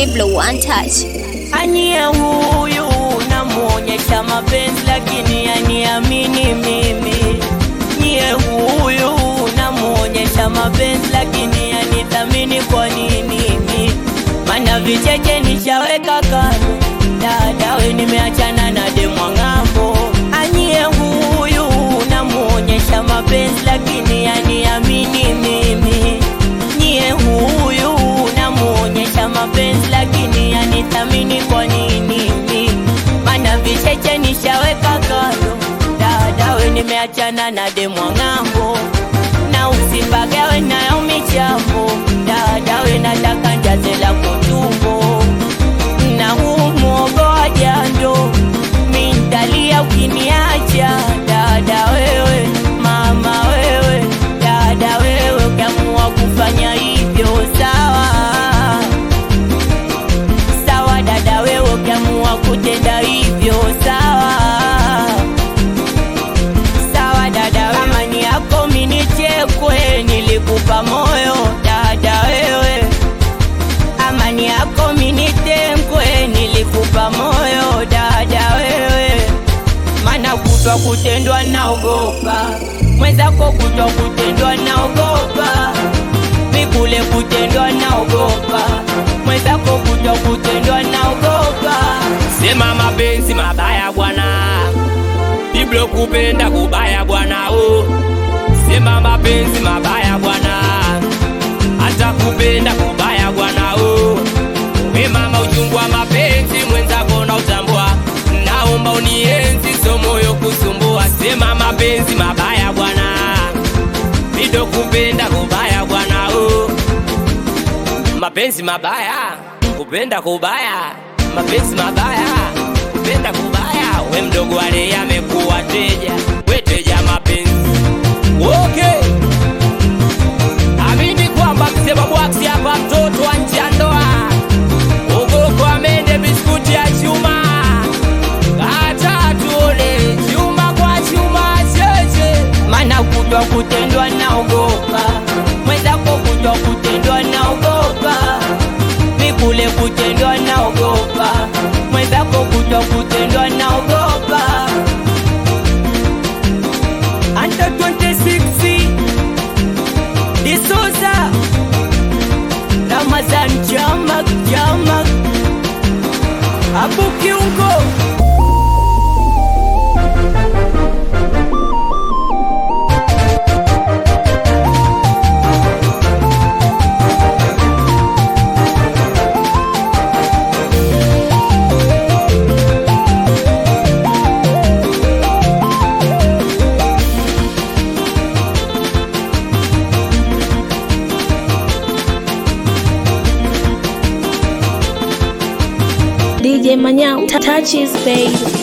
Diblo one touch. Anie huyu namuonyesha mapenzi lakini aniamini mimi. Nyie huyu namuonyesha mapenzi lakini anithamini kwa nini mimi? Mana vicheche nishaweka kando, dada we nimeachana na demwa ng'ambo. Anie huyu namuonyesha mapenzi lakini aniamini mimi. Nyie huyu namuonyesha mapenzi lakini anithamini kwa nini mimi? Mana vicheche nishaweka kando, dada we nimeachana na demwa ng'ambo na usipagawe nayo michambo, dada we nataka njaze lako tumbo na huu mwogo wa jando mintalia ukiniacha dada wewe mama wewe dada wewe ukiamua kufanya hivyo sawa sawa dada wewe ukiamua kutenda hivyo sawa sawa dada wewe amani yako minichekwe nilikupa moyo dada wewe amani yako minitengwe nilikupa moyo dada wewe mana kutwa kutendwa naogopa mwenzako kutwa kutendwa naogopa mikule kutendwa naogopa mwenzako kutwa kutendwa naogopa Sema mapenzi mabaya bwana, Biblo kupenda kubaya bwana oh. Sema mapenzi mabaya bwana, hata kupenda kubaya bwana oh. We mama, uchungu wa mapenzi mwenzako na utambua, naomba unienzi, so moyo kusumbua. Sema mapenzi mabaya bwana, Biblo kupenda kubaya bwana oh. Mapenzi mabaya, kupenda kubaya, mapenzi mabaya, kupenda kubaya. We mdogo wale yamekuwa teja, we teja mapenzi. Okay, amini kwamba mzee Babwaksi hapa, mtoto wa nje ya ndoa, ugoko amende biskuti ya chuma, hata tuone chuma kwa chuma cheche mana kutwa kutendwa naogopa mwenzako kutwa kutendwa naogopa mikule kutendwa naogopa mwenzako kutwa kutendwa naogopa anta 26 disoza ramazan jamak jamak abu kiungo DJ Manyao touches baby.